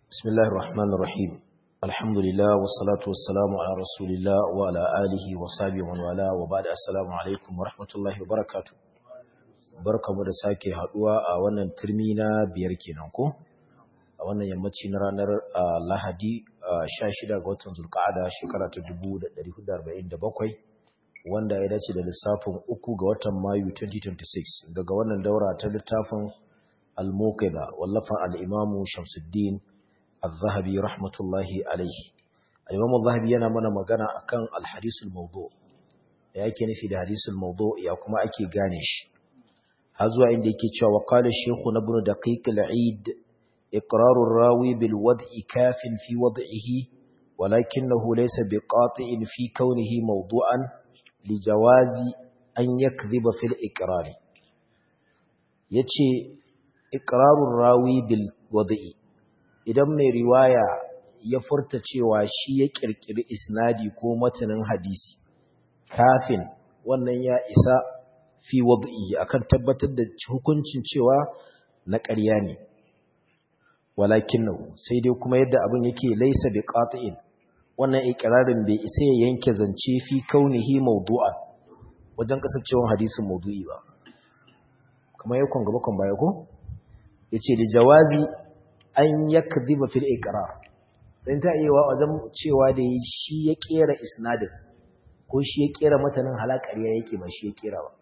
بسم الله الرحمن الرحيم الحمد لله والصلاة والسلام على رسول الله وعلى آله وصحبه ومن والاه وبعد السلام عليكم ورحمة الله وبركاته barkamu da sake haduwa a wannan turmi na biyar kenan ko a wannan yammaci na ranar Lahadi 16 ga watan Zulqa'ada shekara ta 1447 wanda ya dace da lissafin uku ga watan Mayu 2026 daga wannan daura ta littafin Al-Muqidha wallafan al-Imam Shamsuddin Al-Zahabi rahmatullahi alaihi Al-Imam Al-Zahabi yana mana magana akan al-hadisul mawdu ya yake nufi da hadisul mawdu ya kuma ake gane shi har zuwa inda yake cewa wa qala shaykh ibn daqiq al-eid iqrar ar-rawi bil wad'i kafin fi wad'ihi walakinahu laysa biqati'in fi kawnihi mawdu'an li jawazi an yakdhiba fil iqrar yace iqrarur rawi bil wad'i idan mai riwaya ya furta cewa shi ya kirkiri isnadi ko matanin hadisi kafin wannan ya isa fi wad'i akan tabbatar da hukuncin cewa na ƙarya ne walakinahu sai dai kuma yadda abin yake laysa biqati'in wannan iqrarin bai isa ya yanke zance fi kaunihi mawdu'an wajen kasancewar hadisin mawdu'i ba kamar yakon gaba kan baya ko yace da jawazi an yakdhiba fil iqrar dan ta iya wa wajen cewa da shi ya kera isnadin ko shi ya kera matanin halakariya yake ba shi ya kera ba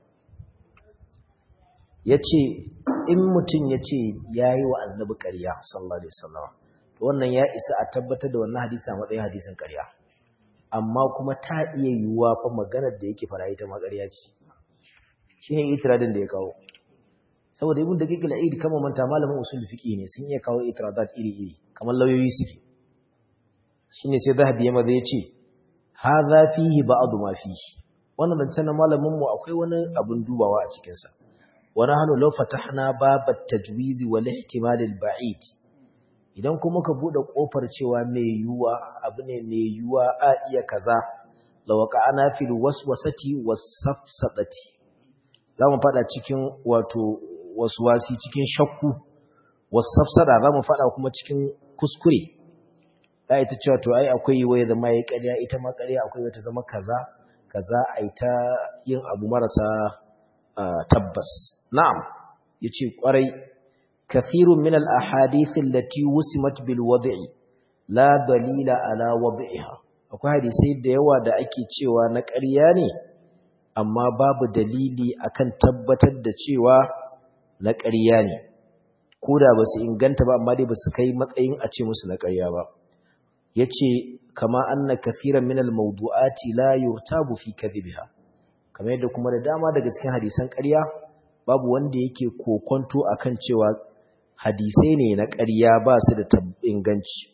yace in mutum yace yayi wa annabi ƙarya sallallahu alaihi wasallam to wannan ya isa a tabbatar da wannan hadisi a matsayin hadisin ƙarya amma kuma ta iya yiwuwa fa maganar da yake fara ita ma ƙarya ce shine itiradin da ya kawo saboda ibn daqiq al-aid kama manta malamin usul fiqi ne sun iya kawo itiradat iri-iri kamar lauyoyi suke shine sai zahabi ya maza yace hadha fihi ba'd ma fihi wannan dan na malamin mu akwai wani abun dubawa a cikin sa wa nahnu law fatahna babat tajwiz wal ihtimal al-ba'id idan kuma ka bude kofar cewa mai yuwa abu ne mai yuwa a iya kaza lawaqa'ana fil waswasati was-safsadati zamu fada cikin wato wasu wasi cikin shakku wasu safsada za mu faɗa kuma cikin kuskure ya ita cewa to ai akwai wai zama ya ƙarya ita ma ƙarya akwai wata zama kaza kaza a ta yin abu marasa tabbas na'am ya ce ƙwarai kathirun min al-ahadithin lati wusimat bil wad'i la dalila ala wad'iha akwai hadisai da yawa da ake cewa na ƙarya ne amma babu dalili akan tabbatar da cewa na ƙarya ne ko da ba su inganta ba amma dai ba su kai matsayin a ce musu na ƙarya ba ya ce kama an na kafiran minal maudu'ati la yurtabu fi kadhibiha kamar yadda kuma da dama daga cikin hadisan ƙarya babu wanda yake kokonto akan cewa hadisai ne na ƙarya ba su da inganci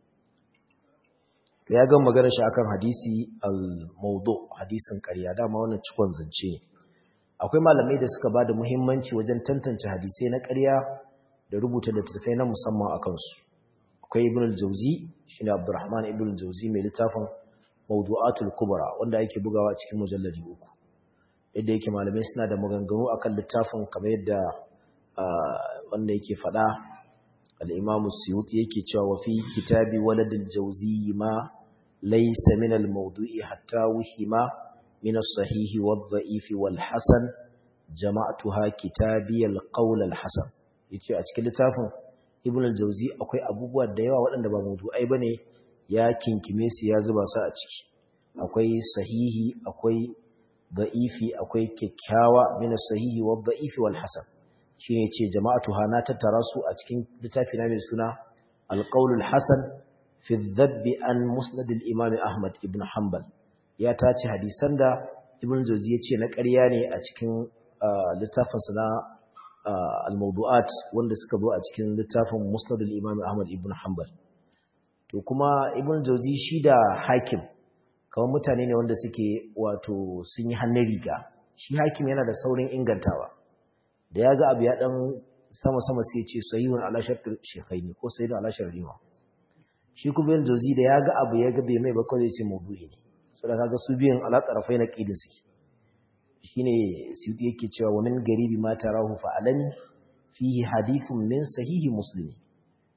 ya ga magana shi akan hadisi al-maudu hadisin ƙarya dama wannan cikon zance ne akwai malamai da suka ba da muhimmanci wajen tantance hadisai na ƙarya da rubuta littattafai na musamman a kansu akwai ibn al-jauzi shine abdurrahman ibn al-jauzi mai littafin mawdu'atul kubra wanda yake bugawa cikin mujalladi uku yadda yake malamai suna da maganganu akan littafin kamar yadda wanda yake faɗa al-imamu suyuti yake cewa wa fi kitabi waladul jauzi ma laysa min al-mawdu'i hatta wihima من الصحيح والضعيف والحسن جمعتها كتابي القول الحسن yace a cikin littafin Ibn al-Jawzi akwai abubuwa da yawa waɗanda ba mawdu'ai bane ya kinkime su ya zuba su a ciki akwai sahihi akwai da'ifi akwai kyakkyawa min as-sahihi wa da'ifi wal hasan shine yace jama'atuha na tattara su a cikin littafi na mai suna al-qawl al-hasan fi adh-dhabb an musnad al-imam Ahmad ibn Hanbal ya tace hadisan da ibn jauzi ya ce na ƙarya ne a cikin littafinsa na al-mawdu'at wanda suka zo a cikin littafin musnad al-imam ahmad ibn hanbal to kuma ibn jauzi shi da hakim kamar mutane ne wanda suke wato sun yi hannun riga shi hakim yana da saurin ingantawa da ya ga abu ya dan sama sama sai ya ce sahihun ala shartu shaykhaini ko sahihun ala sharrima shi kuma ibn jauzi da ya ga abu ya ga bai mai ba kawai ya ce mawdu'i ne saboda kaga su biyan alaƙarafai na ƙidin suke shine suyuti yake cewa wa min garibi ma tarahu fa alani fihi hadithun min sahihi muslim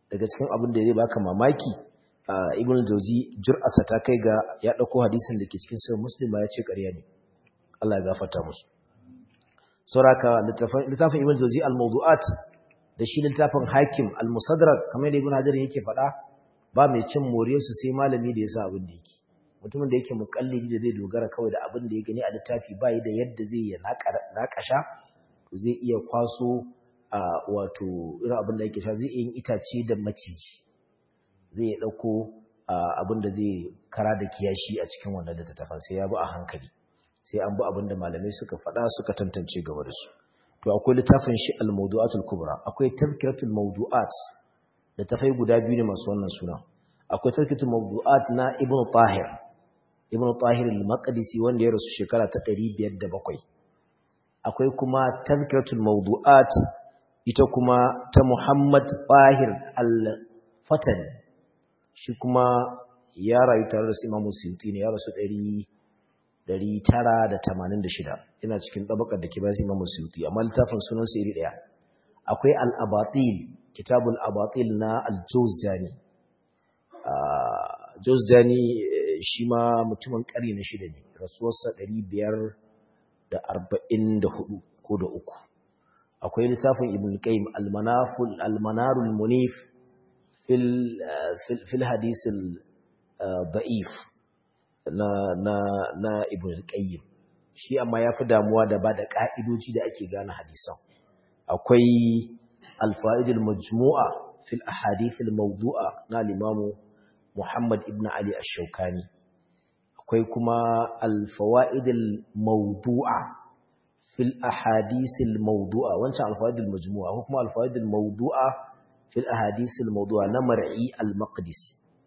daga cikin abin da zai baka mamaki ibn jauzi jur'asa ta kai ga ya dauko hadisin da ke cikin sahih muslim ya ce ƙarya ne Allah ya gafarta musu sauraka littafin ibn jauzi al-mawdu'at da shi littafin hakim al-musadrak kamar da ibn hajar yake faɗa ba mai cin moriyar su sai malami da ya sa abin da yake mutumin da yake mukallidi da zai dogara kawai da abin da ya gani a littafi ba da yadda zai ya naƙasha to zai iya kwaso a wato irin abin da yake sha zai yin itace da maciji zai ɗauko abin da zai kara da kiyashi a cikin wannan littattafan sai ya bi a hankali sai an bi abin da malamai suka faɗa suka tantance gaba da su to akwai littafin shi al-mawdu'atul kubra akwai tazkiratul mawdu'at littafai guda biyu ne masu wannan suna akwai tazkiratul mawdu'at na ibnu tahir ibnu tahir al-maqdisi wanda ya rasu shekara ta 507 akwai kuma tazkiratul mawdu'at ita kuma ta Muhammad Bahir al-Fatani shi kuma ya rayu tare da su Imam Suyuti ne ya rasu 986 ina cikin tabakar da ke bayan Imam Suyuti amma littafin sunan sa iri daya akwai al-Abatil kitabul Abatil na al-Jawzjani Jawzjani shi ma mutumin ƙari na shida ne rasuwarsa 544 ko da uku akwai littafin ibn qayyim al-manaful al-manarul munif fil fil hadith al-da'if na na na ibn qayyim shi amma yafi damuwa da ba da ka'idoji da ake gane hadisan akwai al-faid al-majmu'a fil ahadith al-mawdu'a na al-imam Muhammad ibn Ali ash-Shawkani akwai kuma al-fawaid al-mawdu'a في الأحاديث الموضوعة وانشاء الفوائد المجموعة حكم الفوائد الموضوعة في الأحاديث الموضوعة نمرعي المقدس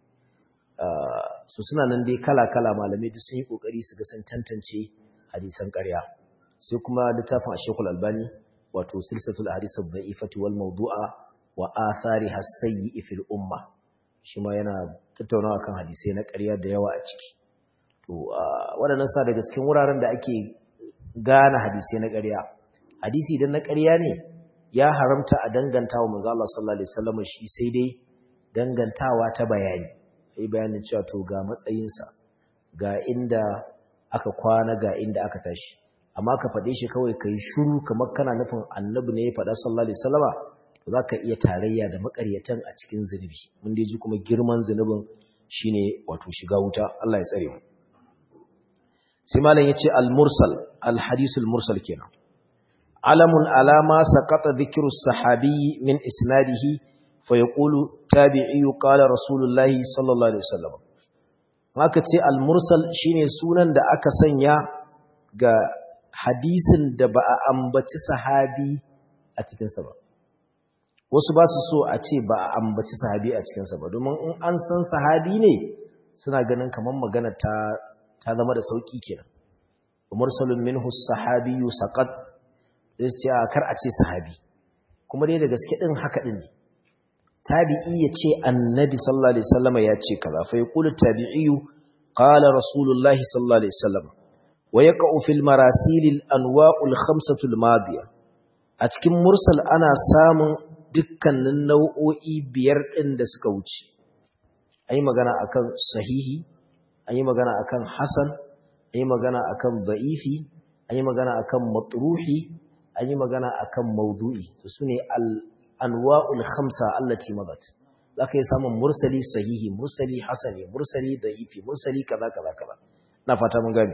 su suna nan dai kala-kala malamai duk sun yi kokari su ga sun tantance hadisan ƙarya sai kuma littafin Ashekul Albani wato silsilatul ahadith ad-da'ifati wal mawdu'a wa athariha as-sayyi fil umma shi ma yana tattaunawa kan hadisai na ƙarya da yawa a ciki to waɗannan sa daga cikin wuraren da ake gane hadisi na ƙarya hadisi idan na ƙarya ne ya haramta a danganta wa manzo Allah sallallahu alaihi wasallam shi sai dai dangantawa ta bayani sai bayanin cewa to ga matsayinsa ga inda aka kwana ga inda aka tashi amma ka faɗe shi kawai kai shiru kamar kana nufin annabi ne ya faɗa sallallahu alaihi wasallama to zaka iya tarayya da makaryatan a cikin zunubi mun dai ji kuma girman zunubin shine wato shiga wuta Allah ya tsare mu sai malam yace al-mursal al-hadithul mursal kenan alamun alama saqata dhikru sahabi min isnadihi fa yaqulu tabi'i qala rasulullahi sallallahu alaihi wasallam haka ce al-mursal shine sunan da aka sanya ga hadisin da ba a ambaci sahabi a cikin sa ba wasu ba su so a ce ba a ambaci sahabi a cikin sa ba domin in an san sahabi ne suna ganin kamar magana ta ta zama da sauki kenan mursalun minhu sahabiyyu saqat sai a kar a ce sahabi kuma dai da gaske din haka din ne tabi'i ya ce annabi sallallahu alaihi wasallam ya ce kaza fa yaqulu tabi'iyyu qala rasulullahi sallallahu alaihi wasallam wa yaqa'u fil marasil al anwa'u al khamsatu al madiya a cikin mursal ana samun dukkanin nau'o'i biyar din da suka wuce ayi magana akan sahihi an yi magana akan hasan an yi magana akan da'ifi an yi magana akan matruhi an yi magana akan maudu'i su ne anwa'ul khamsa allati madat zaka yi samun mursali sahihi mursali hasani mursali da'ifi mursali kaza kaza kaza na fata mun gani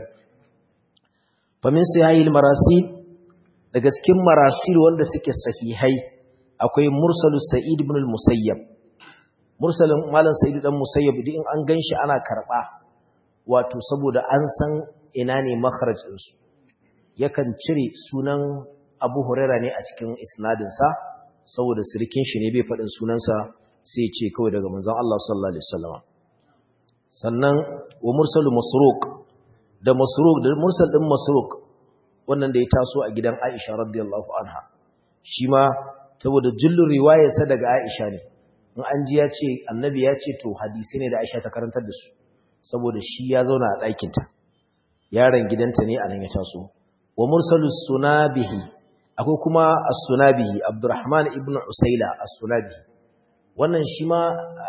fa min sahihil marasil daga cikin marasil wanda suke sahihai akwai mursalu sa'id ibn al-musayyab mursalin malam sa'id dan musayyab din an ganshi ana karba wato saboda an san ina ne makharajinsu yakan cire sunan abu huraira ne a cikin isnadinsa saboda sirikin shi ne bai faɗin sunansa sai ce kawai daga manzan Allah sallallahu Alaihi wasallama sannan wa mursalu masruq da masruq da mursal ɗin masruq wannan da ya taso a gidan aisha radiyallahu anha shi ma saboda jullun riwayarsa daga aisha ne in an ji ya ce annabi ya ce to hadisi ne da aisha ta karantar da su saboda shi ya zauna a ɗakinta yaron gidanta ne a nan ya taso wa mursalu sunabihi akwai kuma as-sunabihi abdurrahman ibn usaila as-sunabihi wannan shi ma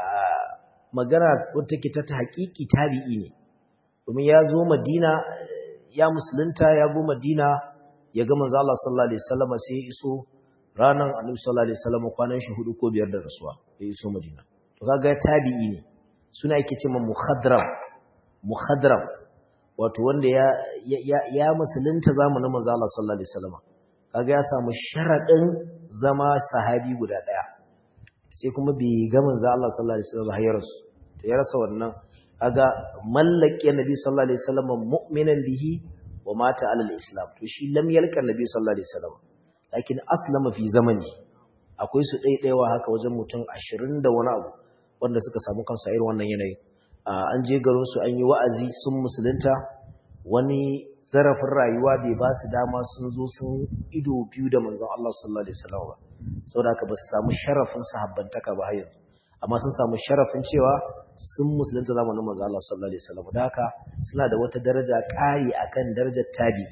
magana wata ke ta haƙiƙi tabi'i ne domin ya zo madina ya musulunta ya zo madina ya ga manzo Allah sallallahu alaihi wasallam sai ya iso ranan annabi sallallahu alaihi wasallam kwanan shi hudu ko biyar da rasuwa ya iso madina to kaga tabi'i ne suna yake cewa mukhadram mukhadram wato wanda ya ya ya musulunta zamanin manzo Allah sallallahu alaihi wasallam kaga ya samu sharadin zama sahabi guda daya sai kuma bai ga manzo Allah sallallahu alaihi wasallam ya rasu to ya rasa wannan kaga mallake nabi sallallahu alaihi wasallam mu'minan bihi wa mata alal islam to shi lam yalqa nabi sallallahu alaihi wasallam lakin aslama fi zamani akwai su daidaiwa haka wajen mutum 20 da wani abu wanda suka samu kansu a irin wannan yanayi an je garin su an yi wa'azi sun musulunta wani zarafin rayuwa bai ba su dama sun zo sun ido biyu da manzon Allah sallallahu alaihi wasallam ba saboda haka ba su samu sharafin sahabbantaka ba har yanzu amma sun samu sharafin cewa sun musulunta zamanin manzo Allah sallallahu alaihi wasallam da haka suna da wata daraja ƙari akan darajar tabi'i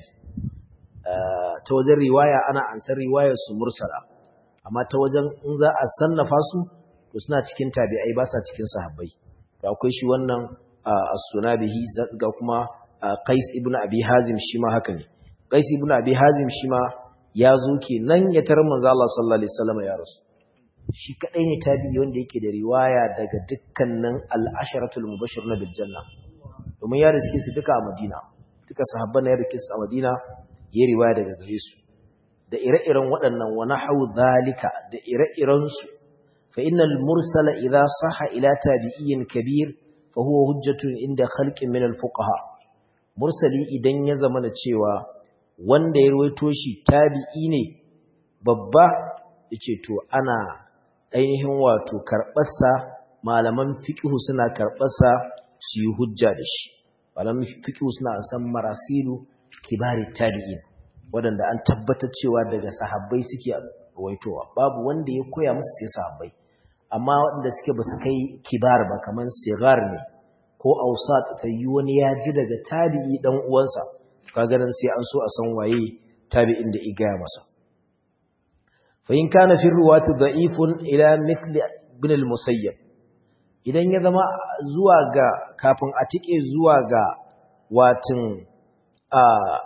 ta wajen riwaya ana ansar riwayar su mursala amma ta wajen in za a sannafa su to suna cikin tabi'ai ba sa cikin sahabbai to akwai shi wannan as-sunabihi ga kuma Qais ibn Abi Hazim shi ma haka ne Qais ibn Abi Hazim shi ma ya zo kenan ya tarar manzo Allah sallallahu alaihi wasallam ya rasu shi kadai ne tabi'i wanda yake da riwaya daga dukkanin al-asharatul mubashshirun bil janna domin ya riske su duka a Madina duka sahabban ya riske su a Madina ya riwaya daga gare su da ire-iren waɗannan wa nahu zalika da ire-iren su fa innal mursala idha sahha ila tabi'in kabir fa huwa hujjatun inda khalqin min al-fuqaha mursali idan ya zama na cewa wanda ya ruwaito shi tabi'i ne babba yace to ana ainihin wato karɓarsa malaman fiƙihu suna karɓarsa su yi hujja da shi malaman fiƙihu suna san marasilu kibari tabi'in waɗanda an tabbatar cewa daga sahabbai suke waitowa babu wanda ya koya musu sai sahabbai amma waɗanda suke ba su kai kibar ba kamar sigar ne ko ausat ta yi wani ya ji daga tabi'i ɗan uwansa kaga nan sai an so a san waye tabi'in da igaya masa فإن كان في الرواة ضعيف إلى مثل ابن المسيب idan ya zama zuwa ga kafin a tike zuwa ga watin a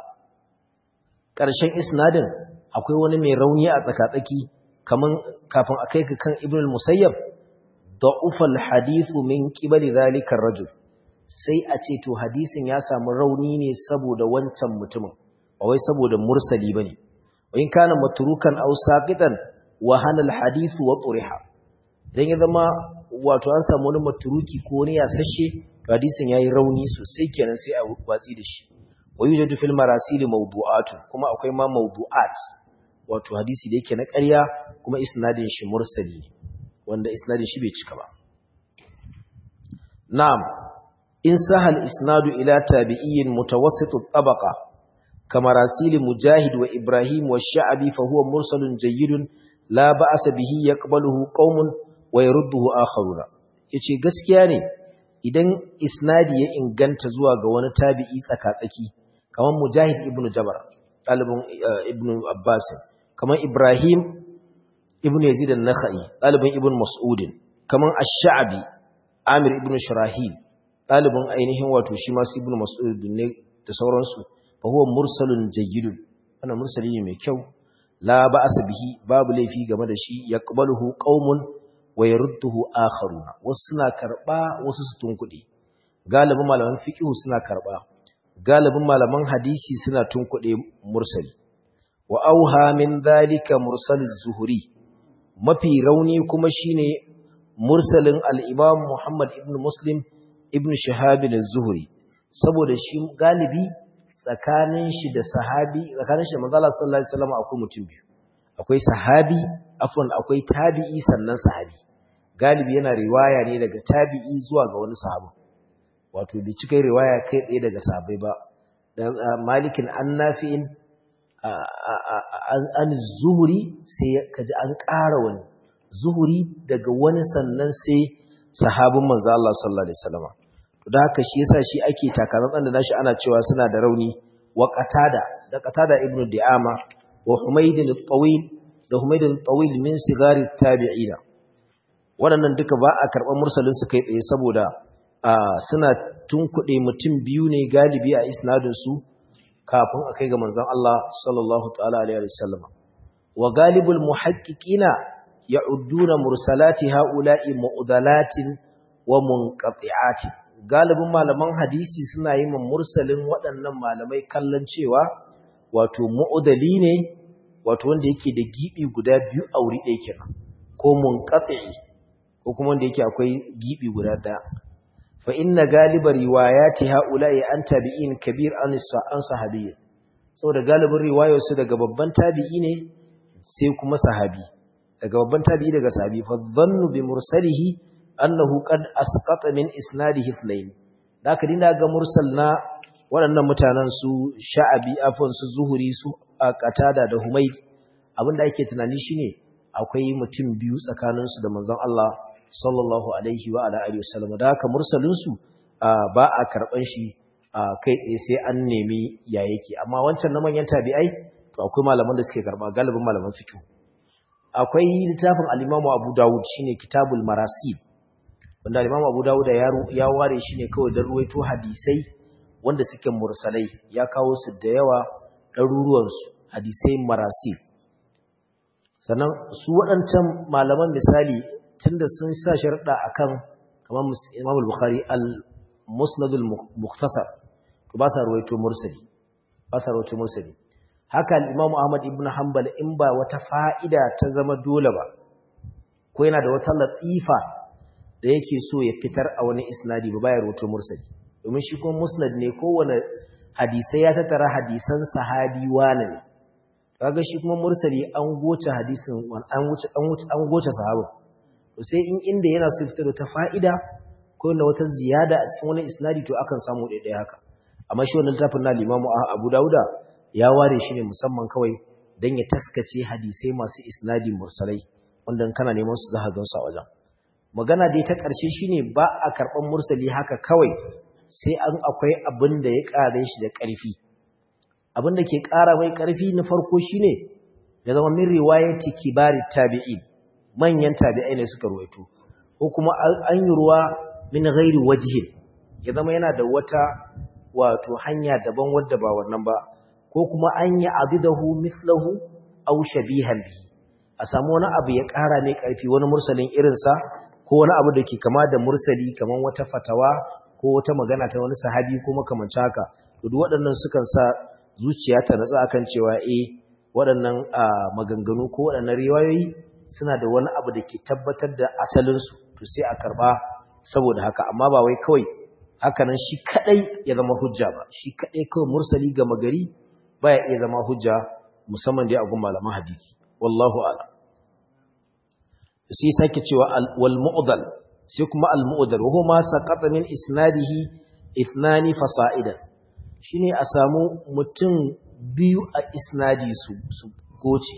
ƙarshen isnadin akwai wani mai rauni a tsakatsaki kaman kafin a kai kan ibn al-musayyab da'ufa al-hadithu min qibali zalika ar-rajul sai a ce to hadisin ya samu rauni ne saboda wancan mutumin ba wai saboda mursali bane وإن كان متروكا أو ساقطا وهن الحديث وطرح idan ya zama wato an samu wani maturuki ko wani yasashe hadisin yayi rauni sosai kenan sai a watsi da shi wa yujadu fil marasil mawdu'atu kuma akwai ma mawdu'at wato hadisi da yake na ƙarya kuma isnadin shi mursali wanda isnadin shi bai cika ba na'am in sahal isnadu ila tabi'iyyin mutawassit at-tabaqa كما راسيل مجاهد وإبراهيم والشعبي فهو مرسل جيد لا بأس به يقبله قوم ويرده آخرون yace gaskiya ne idan isnadi ya inganta zuwa ga wani tabi'i tsakatsaki kamar mujahid ibn jabar ɗalibin ibn abbas kamar ibrahim ibn yazid an-nakhai ɗalibin ibn mas'ud kamar ash-sha'bi amir ibn shurahil ɗalibin ainihin wato shi ma ibn mas'ud ne da sauransu فهو مرسل جيد أنا مرسل mai kyau la ba'sa bihi babu laifi game da shi yaqbaluhu qaumun wa yarudduhu akharuna wasu suna karba wasu su tunkuɗe galibin malaman fiqh suna karba galibin malaman hadisi suna tunkuɗe mursali wa auha min dhalika mursal az-zuhri mafi rauni kuma shine mursalin al-imam Muhammad ibn Muslim ibn Shihab az-Zuhri saboda shi galibi tsakanin shi da sahabi tsakanin shi da manzo Allah sallallahu alaihi wasallam akwai mutum biyu akwai sahabi afwan akwai tabi'i sannan sahabi galibi yana riwaya ne daga tabi'i zuwa ga wani sahabi wato bai cika riwaya kai tsaye daga sahabbai ba dan malikin annafi'in an zuhuri sai kaji an ƙara wani zuhuri daga wani sannan sai sahabin manzo Allah sallallahu alaihi wasallam da haka shi yasa shi ake takaratsan da nashi ana cewa suna da rauni wa qatada da qatada ibnu di'ama wa humayd al-tawil da humayd al-tawil min sigari tabi'ina waɗannan duka ba a karɓar mursalin su kai tsaye saboda suna tunkuɗe mutum biyu ne galibi a isnadin su kafin a kai ga manzon Allah sallallahu ta'ala alaihi wasallam wa galibul muhaqqiqina ya'udduna mursalati ha'ula'i mu'dalatin wa munqati'atin galibin malaman hadisi suna yi min mursalin waɗannan malamai kallon cewa wato mu'udali ne wato wanda yake da gibi guda biyu a wuri ɗaya kenan ko munqati ko kuma wanda yake akwai gibi guda ɗaya fa inna galiba riwayati haula'i an tabi'in kabir an an sahabi saboda galibin riwayar su daga babban tabi'i ne sai kuma sahabi daga babban tabi'i daga sahabi fa dhannu bi mursalihi annahu qad asqata min isnadihi ithnayn da ka dinga ga mursal na waɗannan mutanen su sha'abi afwan su zuhuri su qatada da humayd abinda ake tunani shine akwai mutum biyu tsakanin su da manzon Allah sallallahu alaihi wa ala alihi wasallam da haka mursalin su ba a karban shi kai tsaye sai an nemi ya yake amma wancan na manyan tabi'ai to akwai malaman da suke karba galibin malaman fiqh akwai littafin al-Imam Abu Dawud shine Kitabul Marasil wanda Imam Abu Dawud ya ware shi ne kawai don ruwaito hadisai wanda suke mursalai ya kawo su da yawa ɗaruruwan su hadisai marasi sannan su waɗancan malaman misali tunda sun sa sharɗa akan kamar Imam Bukhari al-Musnad al-Mukhtasar to ba sa ruwaito mursali ba sa ruwaito mursali haka al-Imam Ahmad ibn Hanbal in ba wata fa'ida ta zama dole ba ko yana da wata latifa da yake so ya fitar a wani isnadi ba bayar wato mursali domin shi kuma musnad ne kowane hadisai ya tattara hadisan sahabi wane ne kaga shi kuma mursali an goce hadisin an wuce an wuce an goce sahaba to sai in inda yana so fitar da fa'ida ko na wata ziyada a cikin wani isnadi to akan samu daidai haka amma shi wannan littafin na Imam Abu Dawuda ya ware shi ne musamman kawai dan ya taskace hadisai masu isnadi mursalai wanda kana neman su za ka gansu a wajen magana dai ta ƙarshe shine ba a karɓar mursali haka kawai sai an akwai abin da ya ƙare shi da ƙarfi abin da ke ƙara mai ƙarfi na farko shine ya zama min riwayati kibari tabi'in manyan tabi'ai ne suka ruwaito ko kuma an yi ruwa min ghairi wajhin ya zama yana da wata wato hanya daban wadda ba wannan ba ko kuma an yi abidahu mislahu aw shabihan bihi a samu wani abu ya ƙara mai ƙarfi wani mursalin irinsa ko wani abu da ke kama da mursali kamar wata fatawa ko wata magana ta wani sahabi ko makamancin haka to duk waɗannan sukan sa zuciya ta natsu akan cewa eh waɗannan maganganu ko waɗannan riwayoyi suna da wani abu da ke tabbatar da asalinsu to sai a karɓa saboda haka amma ba wai kawai haka nan shi kaɗai ya zama hujja ba shi kaɗai kawai mursali gama gari baya iya zama hujja musamman dai a gun malaman hadisi wallahu a'lam sai sake cewa wal mu'dal sai kuma al mu'dal wa huma saqata min isnadihi ithnani fasa'idan shine a samu mutum biyu a isnadi su su goce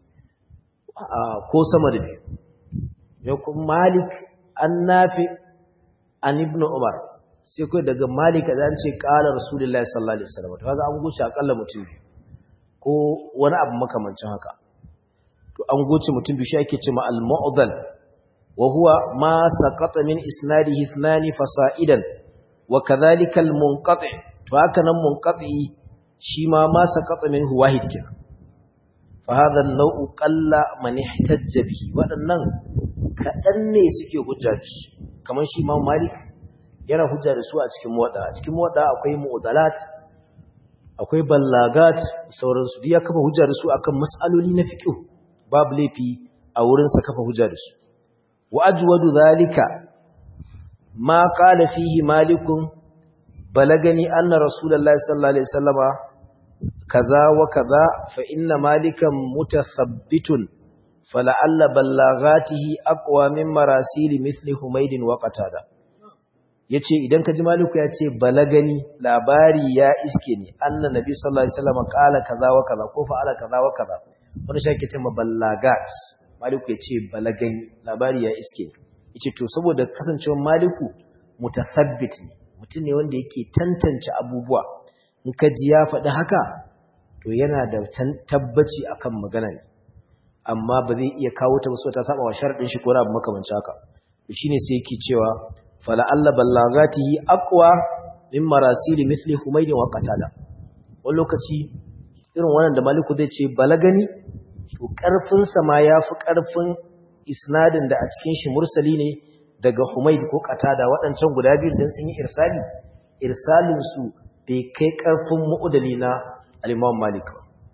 ko sama da biyu ya kuma malik an nafi an ibn umar sai kai daga malik da an ce qala rasulullahi sallallahu alaihi wasallam to kaga an goce akalla mutum biyu ko wani abu makamancin haka to an goce mutum biyu shi ake cewa al-mu'dal wa huwa ma saqata min isnadihi ithnani fasa'idan wa kadhalika al-munqati to haka nan munqati shi ma ma saqata minhu wahid kenan fa hadha an-naw'u qalla man ihtajja bihi wadannan kadan ne suke hujja shi kamar shi Imam Malik yana hujja da su a cikin muwadda a cikin muwadda akwai mu'dalat akwai ballagat sauransu duk ya kafa hujja da su akan mas'aloli na fiqh babu laifi a wurin sa kafa hujja da su wa ajwadu zalika ma qala fihi malikun balagani anna rasulullahi sallallahu alaihi wasallama kaza wa kaza fa inna malikan mutathabbitun fala'alla ballagatihi aqwa min marasili mithli humaydin wa qatada yace idan ka ji maliku ya ce balagani labari ya iske ne anna nabi sallallahu alaihi wasallam qala kaza wa kaza ko fa'ala kaza wa kaza wani shake ce maballagat maliku ya ce balagani labari ya iske yace to saboda kasancewar maliku mutathabbit ne mutum ne wanda yake tantance abubuwa in ka ji ya faɗi haka to yana da tabbaci akan magana ne amma ba zai iya kawo ta ba so ta saba wa sharadin shi ko na abu makamancin haka shine sai yake cewa fala alla ballagatihi aqwa min marasil mithli humayd wa qatada wani lokaci irin wannan da maliku zai ce balagani to karfin sa ma yafi karfin isnadin da a cikin shi mursali ne daga humayd ko qatada waɗancan guda biyu dan sun yi irsali irsalin su bai kai karfin mu'udali na al-Imam Malik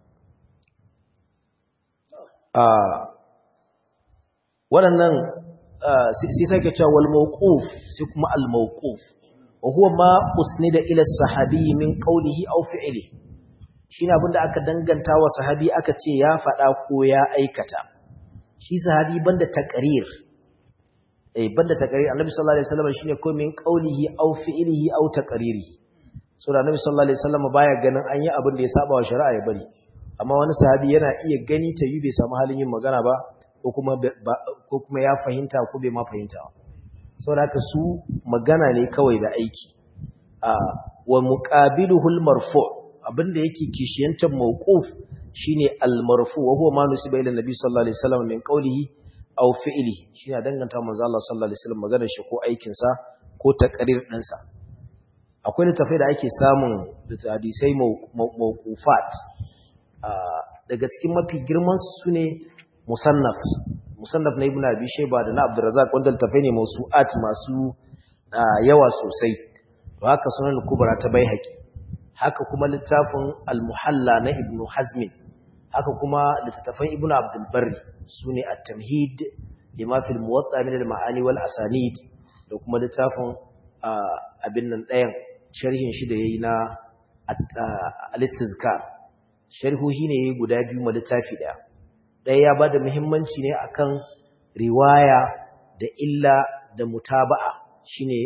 a waɗannan sai sake cewa wal mawquf sai kuma al mawquf wa huwa ma usnida ila sahabi min qawlihi aw fi'li shine abinda aka danganta wa sahabi aka ce ya faɗa ko ya aikata shi sahabi banda taqrir eh banda taqrir annabi sallallahu alaihi wasallam shine ko min qawlihi aw fi'lihi aw taqririhi so da annabi sallallahu alaihi wasallam baya ganin an yi abin da ya saba wa shari'a ya bari amma wani sahabi yana iya gani ta yi bai samu halin yin magana ba ko kuma ya fahimta ko bai ma fahimta saboda haka su magana ne kawai da aiki wa muqabiluhul marfu abinda yake kishiyantar mawquf shine al marfu wa huwa ma nusiba ila nabi sallallahu alaihi wasallam min qawlihi aw fi'lihi shine danganta manzo Allah sallallahu alaihi wasallam maganar shi ko aikin sa ko taqrir din sa akwai littafai da ake samun hadisai mawqufat daga cikin mafi girman su ne musannaf musannaf na ibn abi shayba da na abdurrazzaq wanda tafai ne mawsu'at masu yawa sosai to haka sunan kubra ta baihaqi haka kuma littafin al-muhalla na ibn hazm haka kuma littafan ibn abdul barri sune at-tamhid lima fil muwatta min al-ma'ani wal asanid da kuma littafin abin nan ɗayan sharhin shi da yayi na al-istizkar sharhuhi ne yayi guda biyu ma littafi daya ɗaya ya ba da muhimmanci ne akan riwaya da illa da mutaba'a shine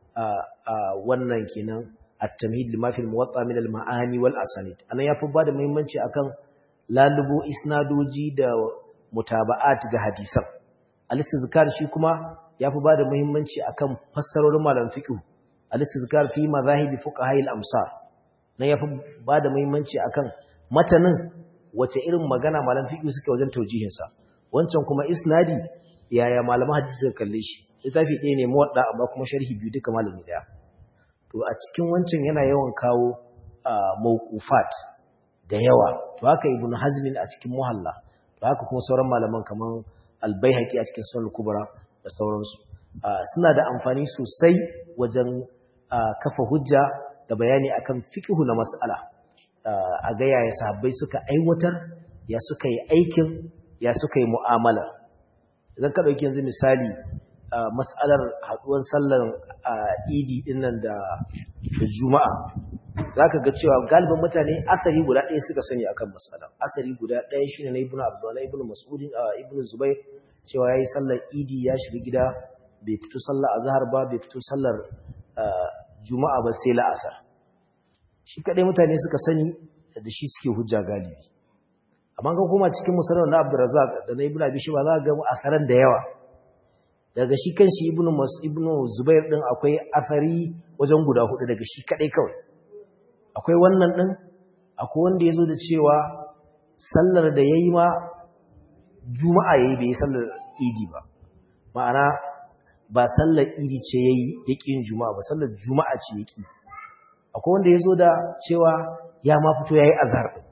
wannan kenan at-tamhid lima fil muwatta min al-ma'ani wal asanid anan yafi ba da muhimmanci akan lalubo isnadoji da mutaba'at ga hadisan al-istizkar shi kuma yafi ba da muhimmanci akan fassarorin malam fiqh al-istizkar fi madhahibi fuqaha al-amsar nan yafi ba da muhimmanci akan matanin wace irin magana malam fiqh suke wajen taujihinsa wancan kuma isnadi yaya malaman hadisi suka kalle shi littafi ɗaya ne muwadda amma kuma sharhi biyu duka malami ɗaya to a cikin wancan yana yawan kawo mawqufat da yawa to haka ibnu hazmin a cikin muhalla to haka kuma sauran malaman kaman al-baihaqi a cikin sunan kubra da sauransu suna da amfani sosai wajen kafa hujja da bayani akan fiqhu na mas'ala a ga yaya sahabbai suka aiwatar ya suka yi aikin ya suka yi mu'amala idan ka ɗauki yanzu misali mas'alar haɗuwar sallar idi dinnan da juma'a za ka ga cewa galibin mutane asali guda ɗaya suka sani akan mas'ala asali guda ɗaya shine na ibnu abdullahi ibnu mas'udin ibnu zubair cewa yayi sallar idi ya shiga gida bai fito sallar azhar ba bai fito sallar juma'a ba sai la'asar shi kadai mutane suka sani da shi suke hujja galibi amma kan kuma cikin musalman na Abdurrazzaq da na Ibn Abi Shayba za ga mu asaran da yawa daga shi kanshi Ibn Mas Ibn Zubair din akwai asari wajen guda hudu daga shi kadai kawai akwai wannan din akwai wanda yazo da cewa sallar da yayi ma juma'a yayi bai sallar idi ba ma'ana ba sallar idi ce yayi yakin juma'a ba sallar juma'a ce yaki akwai wanda ya zo da cewa ya ma fito ya yi azhar ɗin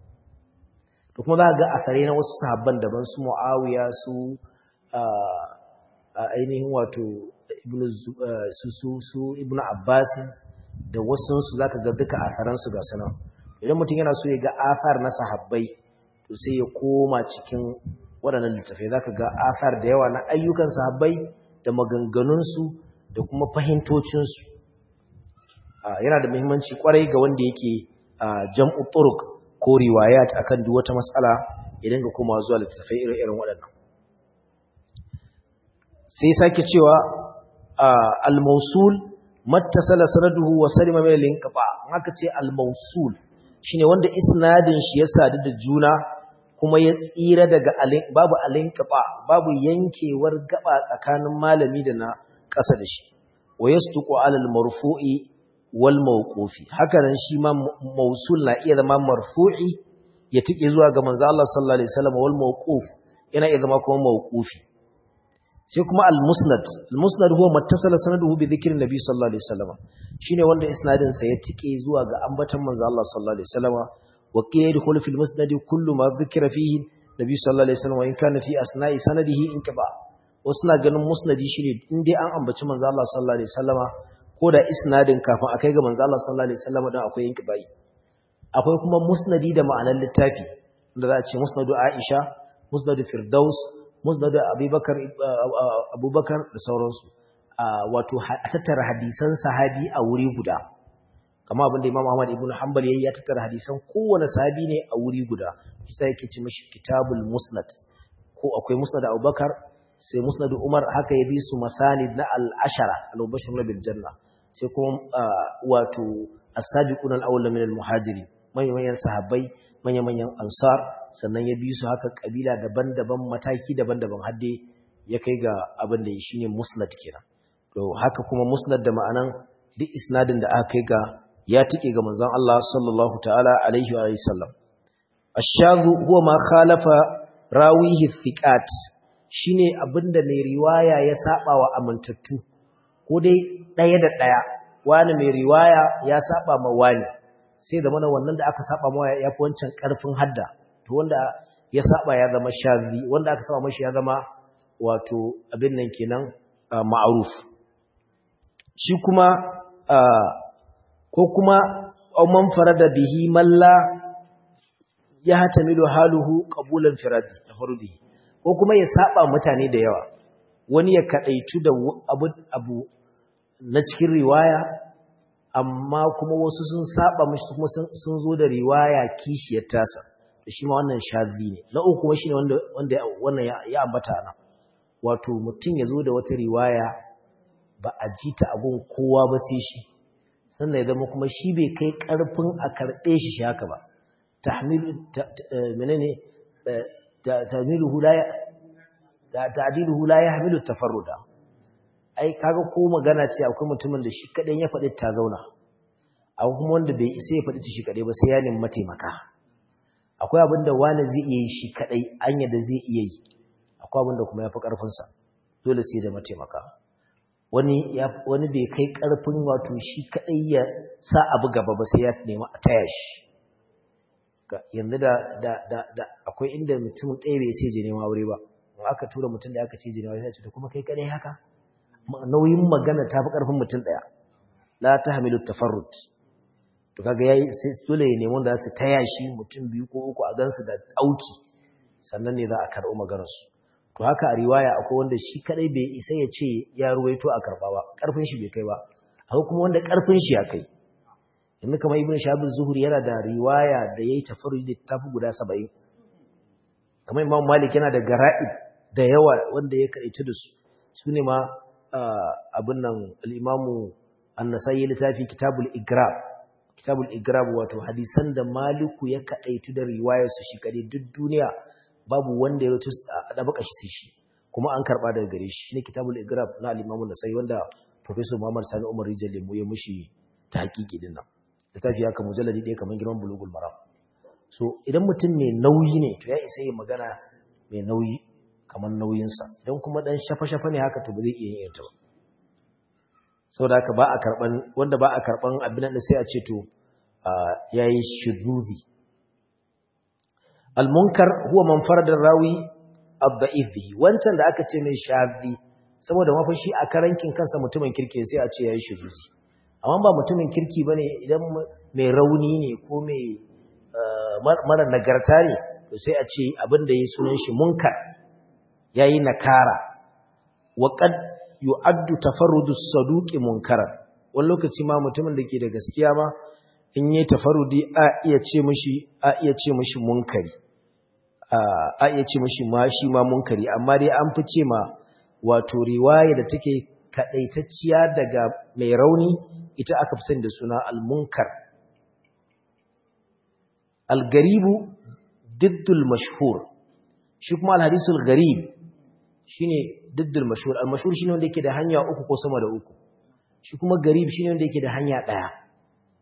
da kuma za ga asare na wasu sahabban daban su mu'awiya su ainihin wato su ibn abbas da wasu su za ka ga duka asaransu ga sanan idan mutum yana so ya ga asar na sahabbai to sai ya koma cikin waɗannan littafai za ka ga asar da yawa na ayyukan sahabbai da maganganunsu da kuma fahimtocinsu yana da muhimmanci kwarai ga wanda yake jam'u turuq ko riwayat akan duk wata mas'ala idan ga kuma zuwa littafai irin waɗannan sai sake cewa al-mawsul mattasala sanaduhu wa salima min al-inqita haka ce al-mawsul shine wanda isnadin shi ya sadu da juna kuma ya tsira daga babu al-inqita babu yankewar gaba tsakanin malami da na ƙasa da shi wa yasduqu ala al-marfu'i wal mawqufi haka nan shi ma mausul na iya zama marfu'i ya tike zuwa ga manzo Allah sallallahu alaihi wasallam wal mawquf yana iya zama kuma mawqufi sai kuma al-musnad al-musnad huwa mattasala sanaduhu bi dhikri nabi sallallahu alaihi wasallam shine wanda isnadin sa ya tike zuwa ga ambatan manzo Allah sallallahu alaihi wasallam wa qila yadkhulu fil musnad kullu ma dhukira fihi nabi sallallahu alaihi wasallam wa in kana fi asna'i sanadihi inqiba wasu na ganin musnadi shine in dai an ambaci manzo Allah sallallahu alaihi wasallam ko da isnadin kafin akai ga manzo Allah sallallahu alaihi wasallam dan akwai inqibai akwai kuma musnadi da ma'anar littafi da za a ce musnadu Aisha musnadu Firdaus musnadu Abubakar Abubakar da sauransu wato a tattara hadisan sahabi a wuri guda kama abinda Imam Ahmad ibn Hanbal yayi ya tattara hadisan kowane sahabi ne a wuri guda sai yake ci mishi kitabul musnad ko akwai musnad Abubakar sai musnad Umar haka ya bi su masanid na al-ashara al-mubashshir bil janna sai kuma wato as-sabiquna al-awwal min al-muhajirin manyan sahabbai manya-manyan ansar sannan ya bi su haka kabila daban-daban mataki daban-daban hadde ya kai ga abin da shi ne musnad kenan to haka kuma musnad da ma'anan duk isnadin da aka kai ga ya tike ga manzon Allah sallallahu ta'ala alaihi wa sallam ash-shadhu huwa ma khalafa rawihi thiqat shine abinda mai riwaya ya saba wa amintattu ko dai daya da daya wani mai riwaya ya saba ma wani sai da mana wannan da aka saba mawa ya fi wancan karfin hadda to wanda ya saba ya zama shazi wanda aka saba mashi ya zama wato abin nan kenan ma'aruf shi kuma ko kuma man farada bihi malla ya hatamilu haluhu qabulan firadi tafarudi ko kuma ya saba mutane da yawa wani ya kadaitu da abu abu na cikin riwaya amma kuma wasu sun saba mashi kuma sun zo da riwaya kishiyar tasa to shi ma wannan shazi ne na uku kuma shine wanda wanda wannan ya ambata nan wato mutum ya zo da wata riwaya ba a ji ta abun kowa ba sai shi sannan ya zama kuma shi bai kai karfin a karɓe shi shi haka ba tahmil menene tahmiluhu la ta'diluhu la yahmilu tafarruda ai kaga ko magana ce akwai mutumin da shi kadai ya faɗi ta zauna akwai kuma wanda bai sai ya faɗi ta shi kadai ba sai ya nemi mataimaka akwai abin da wani zai iya yi shi kadai an yadda zai iya yi akwai abin da kuma ya fi ƙarfinsa dole sai da mataimaka wani wani bai kai ƙarfin wato shi kadai ya sa abu gaba ba sai ya nemi a taya shi yanzu da da da da akwai inda mutum ɗaya bai sai je nema aure ba in aka tura mutum da aka ce je nema sai ce kuma kai kadai haka nauyin magana ta fi ƙarfin mutum ɗaya la ta hamilu tafarrut to kaga yayi sai dole ya nemi da su taya shi mutum biyu ko uku a gansu da auki sannan ne za a karɓi maganar su to haka a riwaya akwai wanda shi kadai bai isa ya ce ya ruwaito a karɓa ba ƙarfin shi bai kai ba akwai kuma wanda ƙarfin shi ya kai yanzu kamar ibnu shabil zuhuri yana da riwaya da yayi tafarrud da tafi guda 70 kamar imam malik yana da gara'ib da yawa wanda ya karaitu da su su ne ma abin nan al'imamu annasai littafi kitabul igrab kitabul igrab wato hadisan da maliku ya kaɗaitu da riwayarsu shi kaɗai duk duniya babu wanda ya rutu a ɗabaka shi sai shi kuma an karɓa daga gare shi ne kitabul igrab na al'imamu nasai wanda professor muhammad sani umar rijal lemu ya mushi ta hakiki din nan littafi haka mujalladi ɗaya kamar girman bulugul maram so idan mutum mai nauyi ne to ya isa yi magana mai nauyi kamar nauyinsa don kuma ɗan shafa-shafa ne haka to ba zai iya yin ta ba sau da haka ba a karɓan wanda ba a karɓan abin da sai a ce to ya yi shiruzi almunkar huwa man faradar rawi abda'if bihi wancan da aka ce mai shazi saboda mafashi a karankin kansa mutumin kirki sai a ce ya yi shiruzi amma ba mutumin kirki ba ne idan mai rauni ne ko mai mara nagarta ne to sai a ce abin da ya sunan shi munkar ya yi nakara waƙad yu'addu tafarrudu saduqi munkaran wani lokaci ma mutumin da ke da gaskiya ma in yi tafarrudi a iya ce mishi a iya ce mishi munkari a iya ce mishi ma shi ma munkari amma dai an fi ce ma wato riwaya da take kadaitacciya daga mai rauni ita aka fi sani da suna al-munkar al-garibu diddul mashhur shi kuma al-hadisul garib shine diddul mashhur al-mashhur shine wanda yake da hanya uku ko sama da uku shi kuma garib shine wanda yake da hanya daya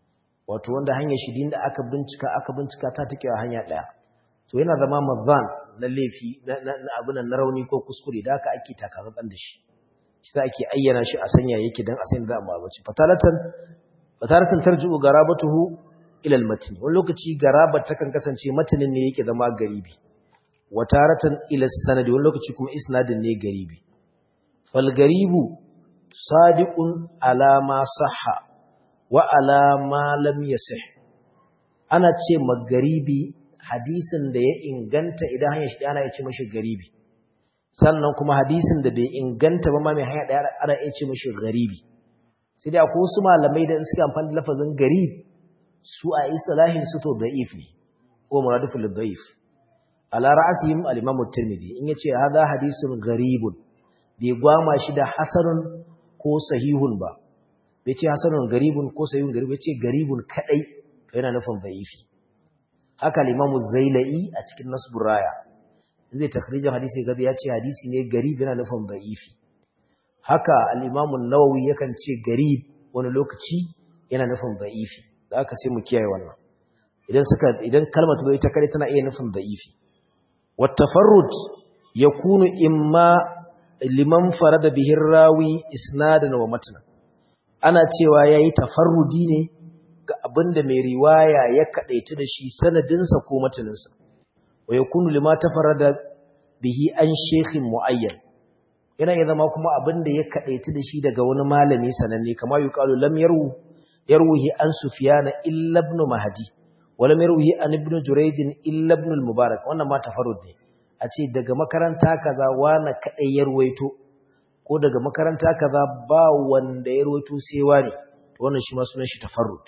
wato wanda hanyar shi din da aka bincika aka bincika ta take a hanya daya to yana zama mazan na laifi na abin na rauni ko kuskure da haka ake takamatsan da shi shi za ake ayyana shi a sanya yake don a sayin za a mabaci fatalatan fatalatan tarji'u garabatuhu ila al-matn wani lokaci garabar takan kasance matanin ne yake zama garibi wa taratan ila sanadi wani lokaci kuma isnadin ne garibi fal garibu sadiqun ala ma sahha wa ala ma lam yasih ana ce magaribi hadisin da ya inganta idan hanyar shi ana ya ce mashi garibi sannan kuma hadisin da bai inganta ba ma mai hanya daya ana ya ce mashi garibi sai dai akwai wasu malamai da suke amfani da lafazin garib su a istilahin su to da'if ne ko muradifu lidha'if ala ra'asihim al-imam at-tirmidhi in yace hadha hadisun garibun bai gwama shi da hasanun ko sahihun ba bai ce hasanun garibun ko sahihun garibun bai ce garibun kadai yana nufin da'ifi haka al-imam az-zailai a cikin nasbur raya zai takhrijin hadisi gaza ya ce hadisi ne garib yana nufin da'ifi haka al-imam an-nawawi yakan ce garib wani lokaci yana nufin da'ifi da aka sai mu kiyaye wannan idan suka idan kalmar ta zo ita kare tana iya nufin da'ifi wat tafarrud yakunu imma liman farada bihi rawi isnadan wa matna ana cewa yayi tafarrudi ne ga abinda mai riwaya ya kadaitu da shi sanadinsa ko mataninsa wa yakunu lima tafarrada bihi an shaykhin muayyan yana iya zama kuma abinda ya kadaitu da shi daga wani malami sananne kamar yuqalu lam yarwu yarwihi an sufyana illa ibn mahdi wala yarwihi an ibn jurayj illa ibn al-mubarak wannan ma tafarrud ne a ce daga makaranta kaza wani kadai ya ruwaito ko daga makaranta kaza ba wanda ya ruwaito sai wani to wannan shi ma sunan shi tafarrud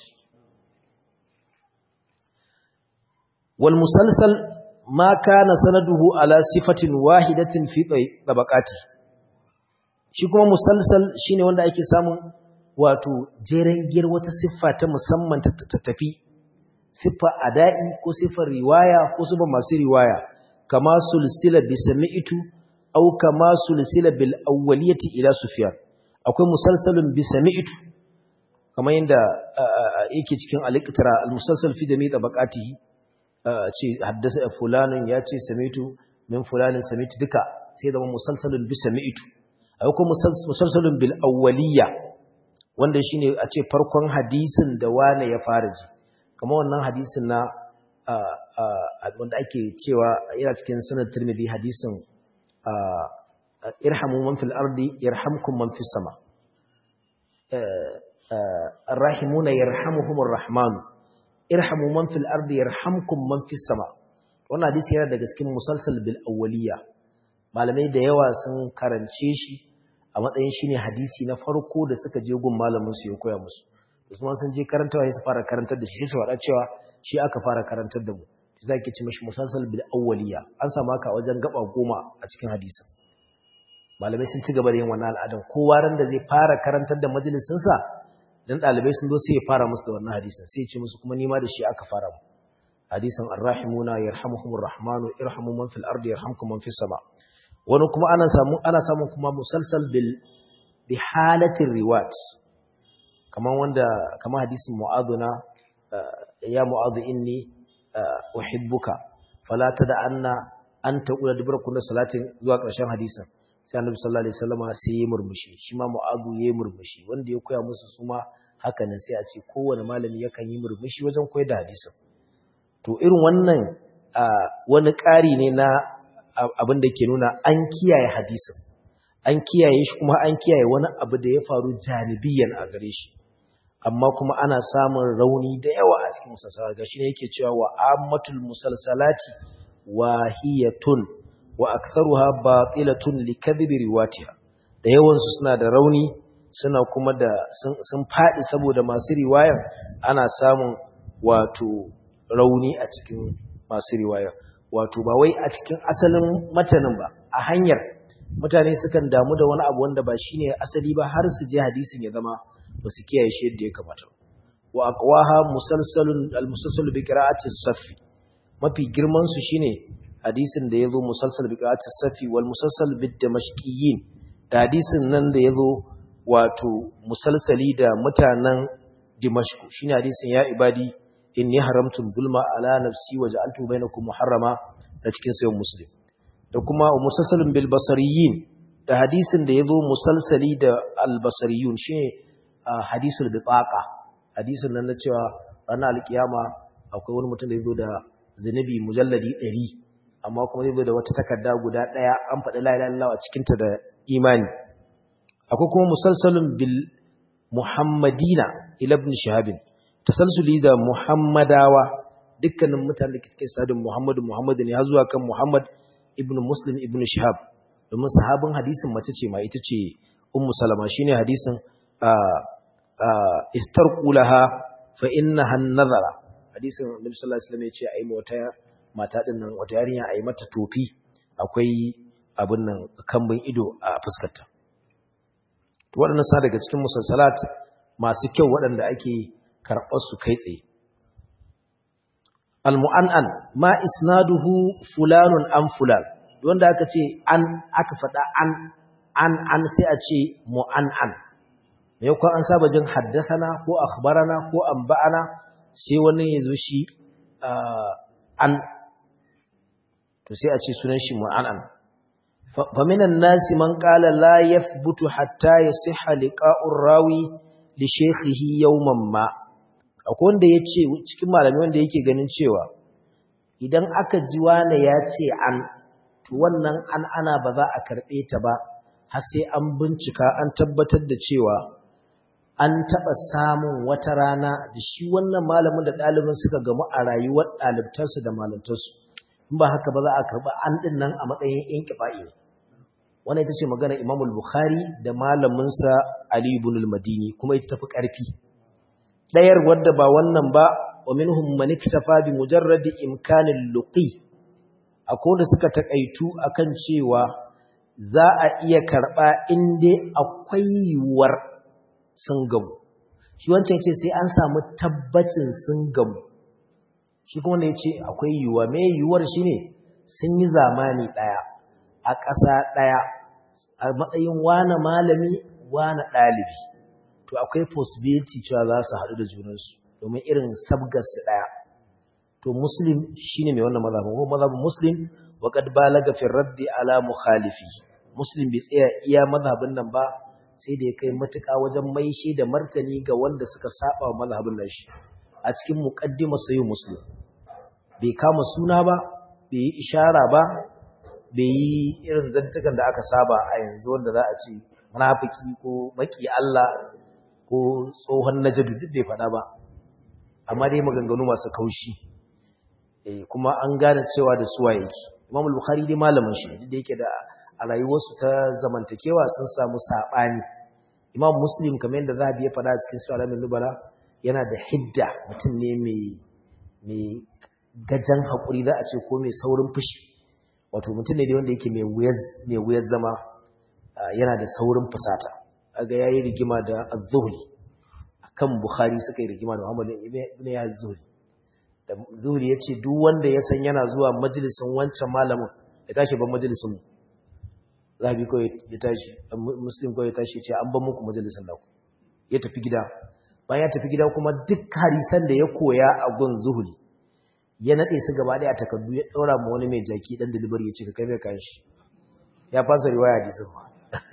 wal musalsal ma kana sanaduhu ala sifatin wahidatin fi tabaqati shi kuma musalsal shine wanda ake samun wato jeren gir wata siffa ta musamman ta tafi siffa ada'i ko siffar riwaya ko siffa masu riwaya kama sulsila bi sami'tu aw kama sulsila bil awwaliyati ila sufyan akwai musalsalun bi sami'tu kamar yanda yake cikin al-iqtira al-musalsal fi jami'i tabaqatihi ce haddasa fulanun ya ce sami'tu min fulanin sami'tu duka sai zama musalsalun bi sami'tu akwai musalsalun bil awwaliyya wanda shine a ce farkon hadisin da wane ya fara ji kamar wannan hadisin na wanda ake cewa yana cikin sunan tirmidhi hadisin irhamu man fil ardi yarhamkum man fis sama arrahimuna yarhamuhumur rahman irhamu man fil ardi yarhamkum man fis sama wannan hadisi yana daga cikin musalsal bil awwaliya malamai da yawa sun karance shi a matsayin shi ne hadisi na farko da suka je gun malaminsu ya koya musu usman sun je karantawa su fara karantar da shi sai su faɗa cewa shi aka fara karantar da mu shi zaki ci mashi musalsal bil awwaliya an samu haka wajen gaba goma a cikin hadisin malamai sun ci gaba da yin wannan al'adan kowa ran da zai fara karantar da majalisin sa dan dalibai sun zo sai ya fara musu da wannan hadisin sai ya ce musu kuma nima da shi aka fara mu hadisin arrahimuna yarhamuhumur rahmanu irhamu man fil ardi yarhamkum man fis sama wani kuma ana samu ana samun kuma musalsal bil bi halatin riwat kaman wanda kaman hadisin mu'aduna ya mu'adhu inni uhibbuka fala tada anna anta qula dubra kullu salatin zuwa ƙarshen hadisin sai annabi sallallahu alaihi wasallam sai ya murmushi shi ma mu'adhu ya murmushi wanda ya koya musu su ma haka nan sai a ce kowane malami yakan yi murmushi wajen koyar da hadisin to irin wannan wani ƙari ne na abin da ke nuna an kiyaye hadisin an kiyaye shi kuma an kiyaye wani abu da ya faru janibiyan a gare shi amma kuma ana samun rauni da yawa a cikin musalsala ga shi ne yake cewa wa ammatul musalsalati wahiyatun wa aktharuha batilatun likadhibi riwatiha da yawan su suna da rauni suna kuma da sun fadi saboda masu riwayan ana samun wato rauni a cikin masu riwaya wato ba wai a cikin asalin matanin ba a hanyar mutane sukan damu da wani abu wanda ba shine asali ba har su je hadisin ya zama ba su kiyaye shi yadda ya kamata wa aqwaha musalsalun almusalsal bi qira'ati as-saff mafi girman su shine hadisin da yazo musalsal bi qira'ati as-saff wal musalsal bid damashqiyyin da hadisin nan da yazo wato musalsali da mutanen dimashq shine hadisin ya ibadi inni haramtu zulma ala nafsi wa ja'altu bainakum muharrama na cikin sayan muslim da kuma musalsalin bil basariyin da hadisin da yazo musalsali da al basariyun shine hadisul bitaqa hadisin nan na cewa ranar alkiyama akwai wani mutum da yazo da zinubi mujalladi 100 amma kuma zai da wata takarda guda daya an faɗi la ilaha illallah a cikin ta da imani akwai kuma musalsalin bil muhammadina ila ibn shahabin tasalsuli da muhammadawa dukkanin mutanen da ke cikin sadin muhammadu muhammadu ne har zuwa kan muhammad ibn muslim ibn shahab domin sahabin hadisin mace ce ma ita ce ummu salama shine hadisin istarqulaha fa innaha an-nazara hadisin annabi sallallahu alaihi wasallam yace ayi wata mata din nan wata yarinya ayi mata tofi akwai abin nan kambin ido a fuskarta waɗannan sa daga cikin musalsalat masu kyau waɗanda ake karɓar su kai tsaye al-mu'an'an ma isnaduhu fulanun an fulan wanda aka ce an aka faɗa an an an sai a ce mu'an'an me ko an saba jin haddathana ko akhbarana ko anba'ana sai wani ya zo shi an to sai a ce sunan shi mu'an'an fa minan nasi man qala la yathbutu hatta yasihha liqa'ur rawi li shaykhihi yawman ma akwai wanda ya ce cikin malami wanda yake ganin cewa idan aka ji wane ya ce an to wannan an ana ba za a karɓe ta ba har sai an bincika an tabbatar da cewa an taɓa samun wata rana da shi wannan malamin da ɗalibin suka gamu a rayuwar ɗalibtarsu da malamtarsu in ba haka ba za a karɓi an ɗin nan a matsayin yan kifa'i wannan ita ce magana imamul bukhari da malaminsa ali ibn al-madini kuma ita tafi ƙarfi ɗayar wadda ba wannan ba wa minhum man iktafa bi mujarradi imkanil luqi akwai wanda suka takaitu akan cewa za a iya karba inda akwai yiwuwar sun gamu shi wancan ce sai an samu tabbacin sun gamu shi kuma ne yace akwai yiwuwa me yiwuwar shine sun yi zamani daya a ƙasa daya a matsayin wani malami wani ɗalibi to akwai possibility cewa za su haɗu da junansu domin irin sabgarsu ɗaya to muslim shine mai wannan mazhabin ko mazhabin muslim wa qad balaga fi raddi ala mukhalifi muslim bai tsaya iya mazhabin nan ba sai da ya kai matuƙa wajen maishe da martani ga wanda suka saba wa mazhabin nan shi a cikin muqaddimar sayyid muslim bai kama suna ba bai yi ishara ba bai yi irin zantukan da aka saba a yanzu wanda za a ce munafiki ko maki Allah ko tsohon najadu duk bai faɗa ba amma dai maganganu masu kaushi eh kuma an gane cewa da suwa yake Imam al-Bukhari dai malamin shi duk da yake da a rayuwarsu ta zamantakewa sun samu sabani Imam Muslim kamar yadda Zahabi ya faɗa a cikin Sahih al-Nubala yana da hidda mutum ne mai mai gajan hakuri za a ce ko mai saurin fushi wato mutum ne wanda yake mai wuyar mai wuyar zama yana da saurin fusata aga yayi rigima da Az-Zuhri akan Bukhari suka yi rigima da Muhammad ibn Az-Zuhri da Zuhri yace duk wanda ya san yana zuwa majalisin wancan malamin ya tashi ban majalisin mu Zabi ko ya tashi Muslim ko ya tashi ce an ban muku majalisin naku ya tafi gida bayan ya tafi gida kuma duk harisan da ya koya a gun Zuhri ya nade su gaba daya a takardu ya daura mu wani mai jaki dan delivery ya ce ka kai mai kayan shi ya fasa riwaya hadisin ma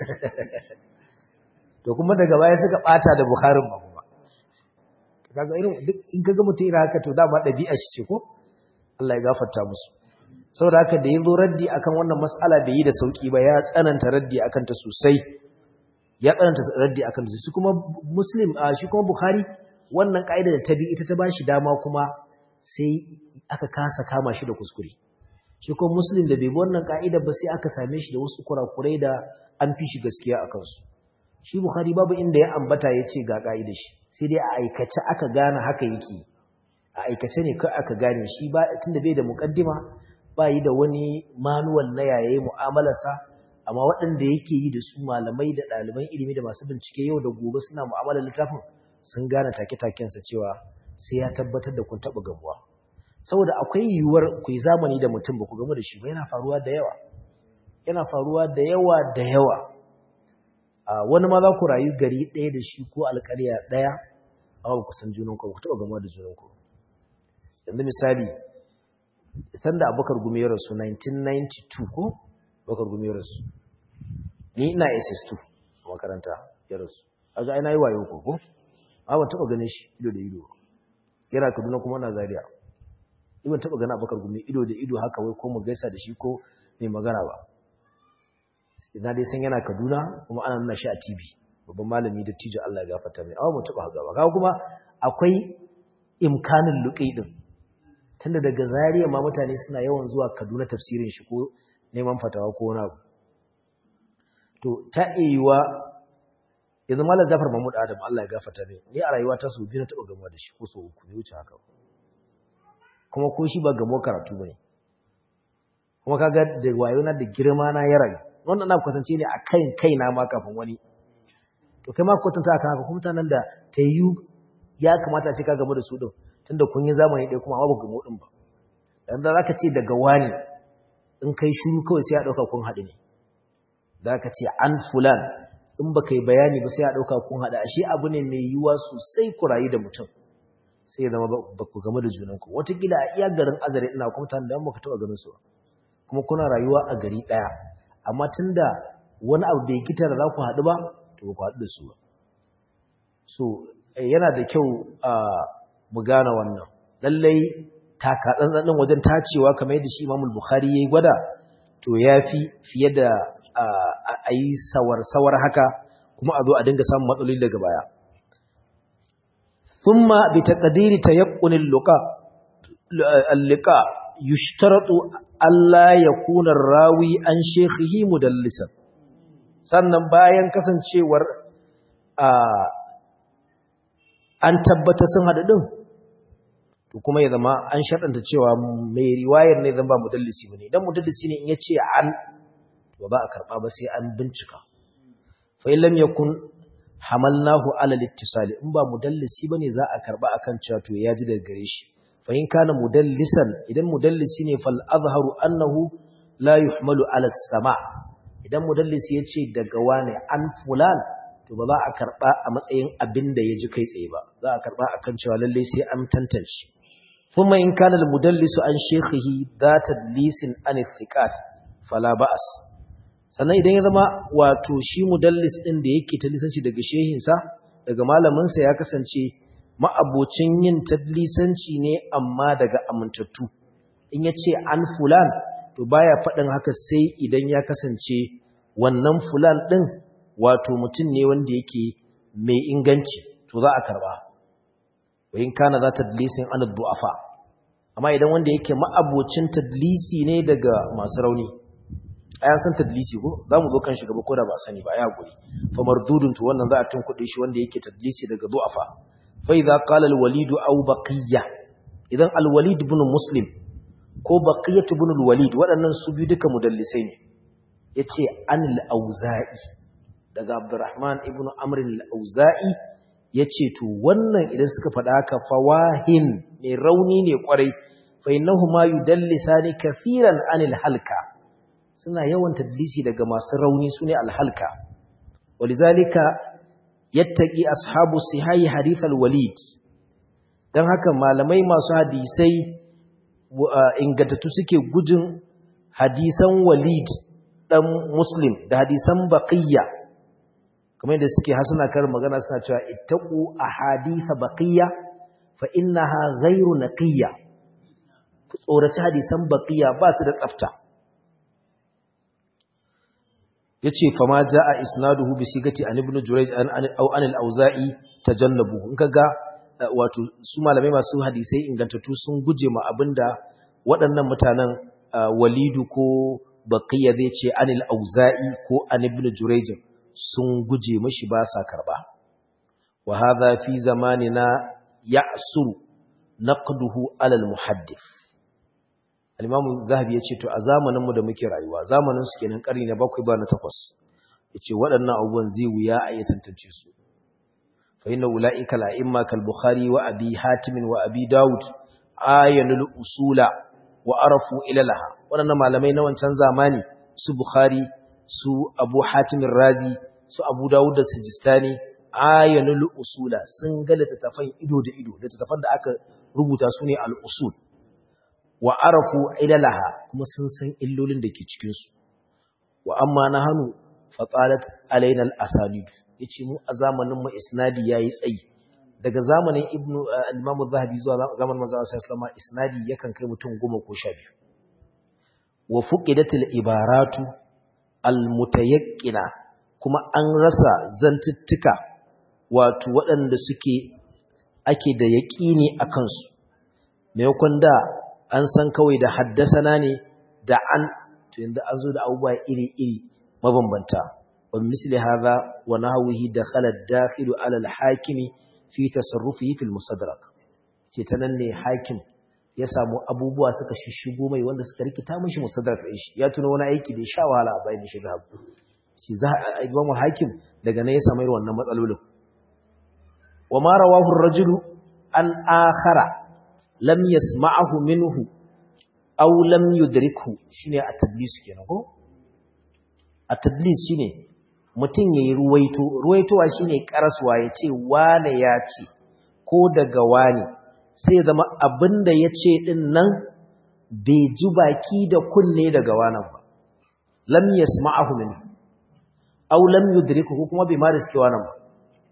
to kuma daga baya suka bata da Bukharin ba kuma kaga irin duk in kaga mutum irin haka to dama dabi'a shi ce ko Allah ya gafarta musu saboda haka da yazo raddi akan wannan mas'ala bai yi da sauki ba ya tsananta raddi akan ta sosai ya tsananta raddi akan ta shi kuma Muslim shi kuma Bukhari wannan kaida da ta bi ita ta bashi dama kuma sai aka kasa kama shi da kuskure shi kuma Muslim da bai bi wannan kaida ba sai aka same shi da wasu kurakurai da an fi shi gaskiya akan su shi Bukhari babu inda ya ambata ya ce ga ƙa'idar shi sai dai a aikace aka gane haka yake a aikace ne kai aka gane shi ba tunda bai da muƙaddima ba yi da wani manuwal na yayaye mu'amalarsa amma waɗanda yake yi da su malamai da ɗaliban ilimi da masu bincike yau da gobe suna mu'amalar littafin sun gane take-takensa cewa sai ya tabbatar da kun taɓa gamuwa saboda akwai yiwuwar ku yi zamani da mutum ba ku gamu da shi ba yana faruwa da yawa yana faruwa da yawa da yawa wani ma za ku rayu gari ɗaya da shi ko alƙarya ɗaya amma ba ku san junanku ba ku taɓa gama da junanku yanzu misali sanda abubakar gumi ya rasu 1992 ko abubakar gumi ya rasu ni ina ss2 a makaranta ya rasu a ga ina yi wayo ko ko a ban taɓa ganin shi ido da ido yana kaduna kuma na zaria ban taɓa ganin abubakar gumi ido da ido haka wai ko mu gaisa da shi ko mai magana ba ina dai san yana kaduna kuma ana nuna shi a tv babban malami da tijo allah ya gafarta mai awa mu taɓa haka ba kawo kuma akwai imkanin luƙi din tunda daga zariya ma mutane suna yawan zuwa kaduna tafsirin shi ko neman fatawa ko wani abu to ta iya yanzu malam jafar mahmud adam allah ya gafata ne ni a rayuwa ta sau biyu na taɓa gamuwa da shi ko sau uku ne wuce haka kuma ko shi ba gamo karatu ba ne kuma kaga da wayo na da girma na ya rayu wannan na kwatance ne a kan kai na ma kafin wani to kai ma kwatanta akan haka kuma mutanen da ta yi ya kamata a ce ka gamu da su din tunda kun yi zamani ɗaya kuma babu gamo ɗin ba dan da zaka ce daga wani in kai shiru kawai sai ya ɗauka kun haɗu ne da ka ce an fulan in ba kai bayani ba sai ya ɗauka kun haɗu ashe abu ne mai yiwuwa sosai ku rayu da mutum sai ya zama ba ku game da junanku watakila a iya garin azare ina kuma tare da yamma ka taɓa ganin su kuma kuna rayuwa a gari ɗaya amma tunda wani abu bai kita da za ku haɗu ba to ba ku haɗu da su ba so yana da kyau a mu gane wannan lallai taka tsantsan wajen tacewa kamar yadda shi Imam Bukhari yayi gwada to yafi fiye da a yi sawar-sawar haka kuma a zo a dinga samun matsaloli daga baya thumma bi taqdiri tayaqqun al-luqa al-liqa yushtaratu alla yakuna rawi an shaykhihi mudallisan sannan bayan kasancewar an tabbata sun haɗu ɗin to kuma ya zama an shaɗanta cewa mai riwayar ne zan ba mudallisi ba ne idan mudallisi ne in ya ce an to ba a karɓa ba sai an bincika fa in lam yakun hamalnahu ala littisali in ba mudallisi bane za a karɓa akan cewa to ya ji daga gare shi fa in kana mudallisan idan mudallisi ne fal azharu annahu la yuhmalu ala sama idan mudallisi ya ce daga wane an fulan to ba za a karɓa a matsayin abin da ya ji kai tsaye ba za a karɓa a kan cewa lallai sai an tantance kuma in kana da mudallisu an shekhihi za ta lisin an thiqat fala ba'as sannan idan ya zama wato shi mudallis ɗin da yake ta lisanci daga shehinsa daga malaminsa ya kasance ma'abocin yin tadlisanci ne amma daga amintattu in ya ce an fulan to baya faɗin haka sai idan ya kasance wannan fulan ɗin wato mutum ne wanda yake mai inganci to za a karba wayin kana za tadlisin an du'afa amma idan wanda yake ma'abocin tadlisi ne daga masu rauni ayan san tadlisi ko zamu zo kan shi gaba ko da ba sani ba ya guri fa mardudun to wannan za a tunkuɗe shi wanda yake tadlisi daga du'afa fa idza qala al-walid aw baqiya idan al-walid ibn muslim ko baqiyat ibn al-walid waɗannan su biyu duka mudallisai ne yace anil auza'i daga Abdurrahman ibn Amr al-Auza'i yace to wannan idan suka faɗa haka fawahin ne rauni ne kwarai fa innahuma yudallisani kaseeran anil halka suna yawan tadlisi daga masu rauni sune al-halka walizalika yattaqi ashabu sihai hadith al-walid dan haka malamai masu hadisai ingantattu suke gujin hadisan walid dan muslim da hadisan baqiyya kamar yadda suke hasana kar magana suna cewa ittaqu ahaditha baqiya fa innaha ghayru naqiyya ku tsoraci hadisan baqiya ba su da tsafta yace fa ma jaa isnaduhu bi sigati an ibn jurayj an aw an al-auza'i tajannabu in kaga wato su malamai masu hadisai ingantattu sun guje ma abinda waɗannan mutanen walidu ko baqiya zai ce an al-auza'i ko an ibn jurayj sun guje mashi ba sa karba wa hadha fi zamanina ya'suru naqduhu ala al-muhaddith al-imam zahabi yace to a zamanin mu da muke rayuwa zamanin su kenan karni na 7 ba na 8 yace waɗannan abubuwan zai wuya a iya tantance su fa inna ulaika la'imma kal bukhari wa abi hatim wa abi daud ayanul usula wa arafu ilalaha waɗannan malamai na wancan zamani su bukhari su abu hatimin razi su abu dawud da sijistani ayanul usula sun ga littattafan ido da ido littattafan da aka rubuta su ne al'usul wa arafu ilalaha kuma sun san illolin da ke cikin su wa amma nahanu fatalat alaina al-asanid yace mu a zamanin mu isnadi yayi tsayi daga zamanin ibnu al-imam az-zahabi zuwa zamanin manzo sallallahu alaihi wasallam isnadi yakan kai mutum 10 ko 12 wa fuqidatil ibaratu al-mutayaqqina kuma an rasa zantuttuka wato waɗanda suke ake da yaƙini a kansu maimakon da an san kawai da haddasana ne da an to yanzu an zo da abubuwa iri-iri mabambanta wa misli hadha wa nahwihi dakhala ad-dakhilu ala al-hakimi fi tasarrufihi fil musaddarak ce ta nan ne hakim ya samu abubuwa suka shishigo mai wanda suka rikita mishi musaddarak din shi ya tuno wani aiki da ya sha wahala a bayan shi da ce za a imamu hakim daga nan ya samu irin wannan matsalolin wa ma rawahu ar-rajulu an akhara lam yasma'ahu minhu aw lam yudrikhu shine at-tadlis kenan ko at-tadlis shine mutum yayi ruwaito ruwaitowa shine karaswa yace wane ya ce ko daga wane sai ya zama abinda yace din nan bai ji baki da kunne daga wanan ba lam yasma'ahu minhu aw lam yudrikhu ko kuma bai ma riske wannan ba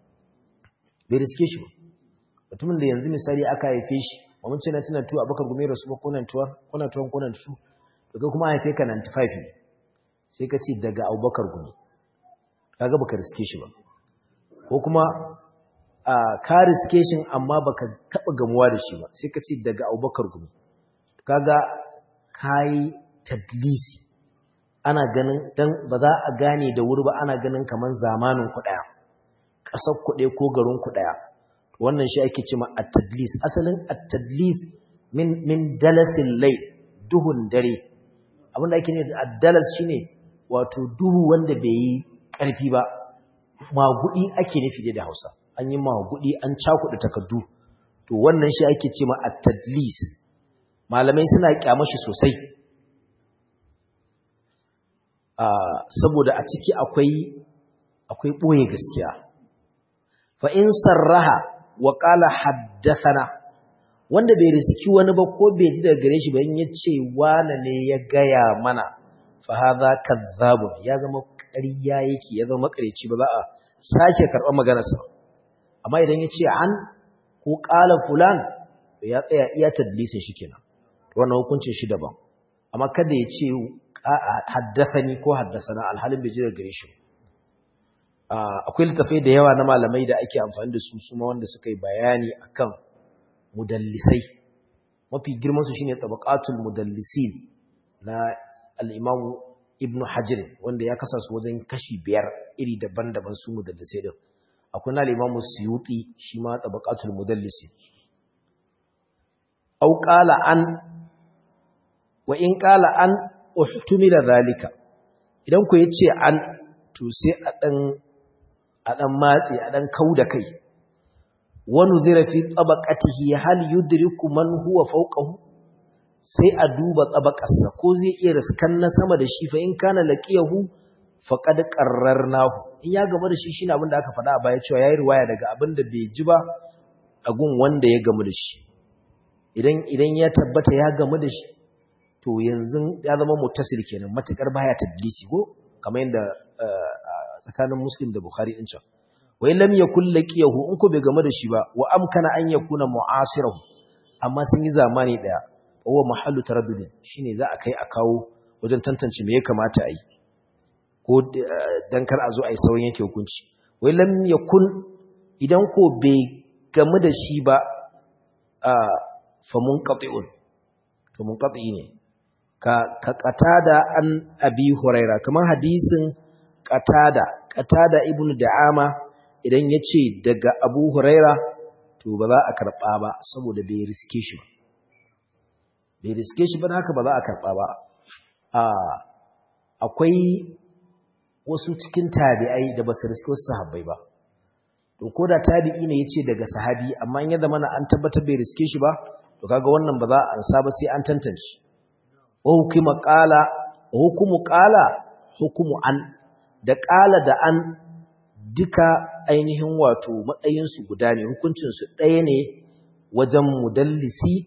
bai riske shi ba mutumin da yanzu misali aka haife shi ba mun ce na tuna tuwa abakar gumi rasu ba kunan tuwa kunan tuwa kunan su daga kuma haife ka 95 ne sai ka ce daga abubakar gumi kaga baka riske shi ba ko kuma a ka riske shi amma baka taba gamuwa da shi ba sai ka ce daga abubakar gumi kaga kai tadlisi ana ganin dan ba za a gane da wuri ba ana ganin kaman zamanin ku daya kasar ku ko garin ku daya wannan shi ake cewa at-tadlis asalin at-tadlis min min dalasil layl duhun dare abinda ake ne ad-dalas shine wato duhu wanda bai yi karfi ba magudi ake nufi da Hausa an yi magudi an cakuɗa takaddu to wannan shi ake cewa at-tadlis malamai suna kyamashi sosai saboda a ciki akwai akwai boye gaskiya fa in sarraha wa qala haddathana wanda bai riski wani ba ko bai ji daga gare shi ba in yace wane ne ya gaya mana fa hadha kadhabun ya zama ƙarya yake ya zama makareci ba za a sake karɓar maganarsa amma idan yace an ko qala fulan ya tsaya iya tadlisin shi kenan wannan hukuncin shi daban amma kada ya ce haddasani ko haddasana alhalin bai ji daga gare shi akwai littafai da yawa na malamai da ake amfani da su suma wanda suka yi bayani akan mudallisai mafi girman su shine tabaqatul mudallisin na al-imam ibnu hajar wanda ya kasa su wajen kashi biyar iri daban-daban su mudallisai din akwai na al-imam suyuti shi ma tabaqatul mudallisin au qala an wa in qala an uhtumila zalika idan ku yace an to sai a dan a dan matsi a dan kauda kai wa nuzira fi tabaqatihi hal yudriku man huwa fawqahu sai a duba tabaqarsa ko zai iya riskan na sama da shi fa in kana laqiyahu faqad qarrarnahu in ya gaba da shi shine abin da aka faɗa a baya cewa yayi riwaya daga abin da bai ji ba a gun wanda ya gamu da shi idan idan ya tabbata ya gamu da shi to yanzu ya zama muttasil kenan matakar baya tadlisi ko kamar yadda tsakanin muslim da bukhari din can wai lam yakul laqiyahu in ko bai game da shi ba wa amkana an yakuna mu'asirahu amma sun yi zamani daya huwa mahallu taraddud shine za a kai a kawo wajen tantance me ya kamata a yi ko dan kar a zo a yi sauran yake hukunci wai lam yakun idan ko bai game da shi ba fa munqati'un to munqati ne ka ka qatada an abi huraira kamar hadisin qatada qatada ibnu da'ama idan yace daga abu huraira to ba za a karba ba saboda bai riske shi bai riske shi ba haka ba za a karba ba a akwai wasu cikin tabi'ai da ba su riske wasu sahabbai ba to ko da tabi'i ne yace daga sahabi amma in ya zama an tabbatar bai riske shi ba to kaga wannan ba za a ansa ba sai an tantance wa hukuma qala hukumu qala hukumu an da qala da an duka ainihin wato matsayin su guda ne hukuncin su ɗaya ne wajen mudallisi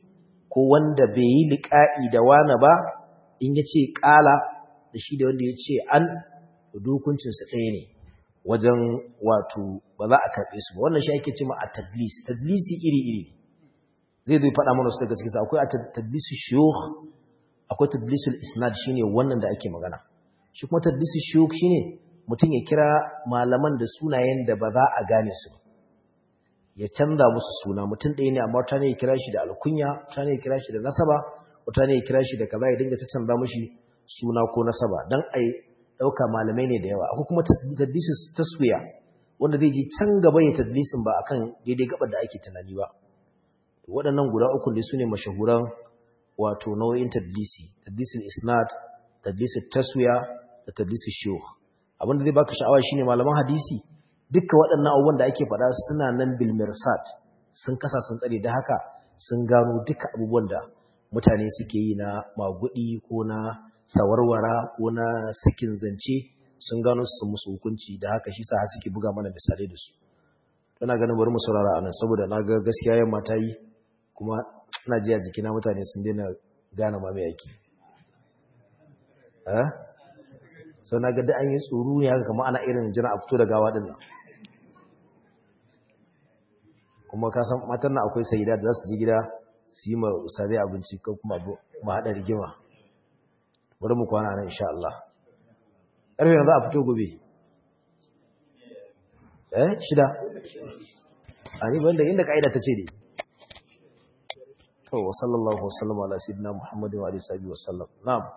ko wanda bai yi liƙa'i da wani ba in ya ce ƙala da shi da wanda ya ce an dukuncinsa ɗaya ne wajen wato ba za a karɓe su ba wannan shi ake ce ma a tadlis tadlisi iri-iri zai zai faɗa mana su daga cikinsa akwai a tadlisu shiyuh akwai tadlisul isnad shine wannan da ake magana shi kuma tadlisu shiyuh shine mutum ya kira malaman da sunayen da ba za a gane su ya canza musu suna mutum ɗaya ne amma wata ne ya kira shi da alkunya wata ne ya kira shi da nasaba wata ne ya kira shi da kaza ya dinga ta canza mushi suna ko nasaba dan ai dauka malamai ne da yawa akwai kuma tadlisu taswiya wanda zai ji can gaba ya tadlisin ba akan daidai gabar da ake tunani ba waɗannan guda uku ne sune mashahuran wato nau'in tadlisi tadlisul isnad tadlisul taswiya da tadlisul shuyukh abinda zai baka sha'awa shine malaman hadisi dukkan waɗannan abubuwan da ake faɗa suna nan bil mirsat sun kasa sun tsare da haka sun gano duka abubuwan da mutane suke yi na magudi ko na sawarwara ko na sakin zance sun gano su musu hukunci da haka shi sa har suke buga mana misalai da su ina ganin bari mu saurara anan saboda na ga gaskiya yamma ta yi kuma ina ji a jikina mutane sun daina gane ma mai aiki eh so na ga da an yi tsoro ne haka kamar ana irin jira a fito da gawa din nan kuma ka san matan nan akwai sayida da za su je gida su yi ma usare abinci ko kuma ma haɗa rigima bari mu kwana nan insha Allah ƙarfe yanzu a fito gobe eh shida a ni banda inda ka'ida ta ce ne to wa sallallahu wa sallama ala sayyidina muhammadin wa alihi wa sallam na'am